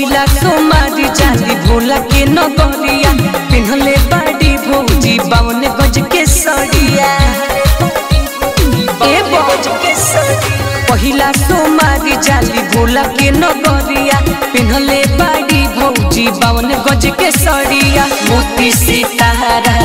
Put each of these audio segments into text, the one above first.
पहिला सोमारी जाली भोला के नगरिया पिन्हले बाड़ी भौजी बावन गज के सड़िया ए गज के सड़िया पहिला सोमारी जाली भोला के नगरिया पिन्हले बाड़ी भौजी बावन गज के सड़िया मोती सितारा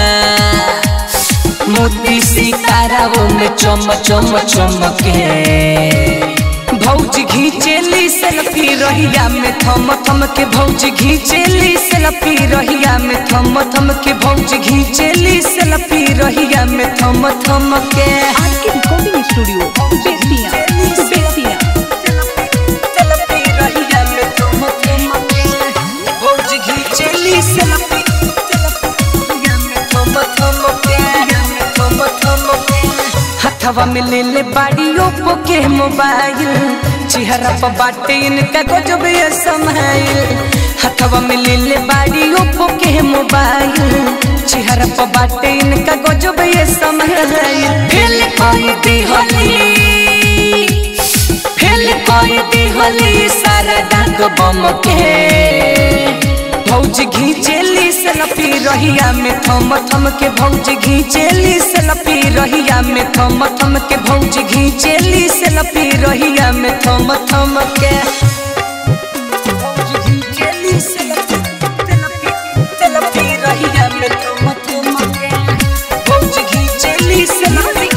मोती सितारा वो में चम चम चमके भौज घीचेली सेल्फी रहिया में थम थम के भौज घीचेली सेल्फी रहिया में थम थम के भौज घीचेली सेल्फी रहिया में थम थम के आज के recording studio Bettiah Bettiah selfie रहिया में थम थम के भौज घीचेली सेल्फी रहिया में थम थम के थम थम के हथवा में ले ले बाड़ी ओप्पो के मोबाइल चेहरा पर बाटे इनका गजब ये समाइल हथवा में ले ले बाड़ी ओप्पो के मोबाइल चेहरा पर बाटे इनका गजब ये समाइल फेल कोई दी होली फेल कोई दी होली सारा डाक बम के भौज घीचेली सेल्फी रहिया में थम थम के भौज घीचेली सेल्फी रहिया में थम थम के भौज घीचेली सेल्फी रहिया में थम थम के भौज घीचेली सेल्फी सेल्फी सेल्फी रहिया में थम थम के भौज घीचेली सेल्फी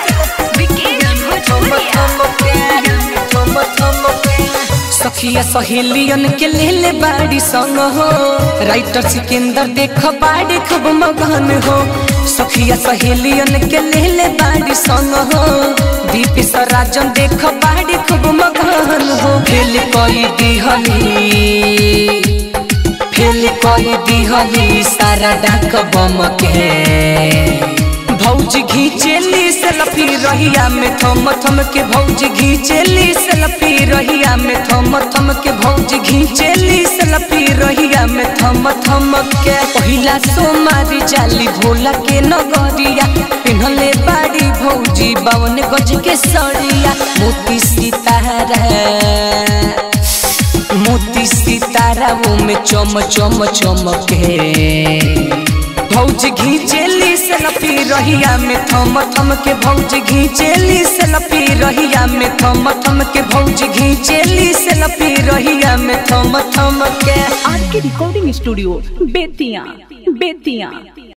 थम थम के थम थम के सखिया सहेलियन के ले ले बाड़ी संग हो राइटर सिकंदर देख बाड़ी खूब मगन हो सखिया सहेलियन के ले ले बाड़ी संग हो दीप राजन देख बाड़ी खूब मगन हो फेल कोई दिहली फेल कोई दिहली सारा डाक बम के भौज घीचेली सेल्फी रहिया में थम थम के भौज घीचेली सेल्फी रहिया में थम थम के भौज घीचेली सेल्फी रहिया में थम थम के पहिला सोमारी जाली भोला के नगरिया पिन्हले बाड़ी भौजी बावन गज के सड़िया मोती सितारा मोती सितारा वो में चम चम चमके भौज घीचेली सेल्फी रहिया में थम थम के भौज घीचेली सेल्फी रहिया में थम थम के भौज घीचेली सेल्फी रहिया में थम थम के आज के रिकॉर्डिंग स्टूडियो बेतिया बेतिया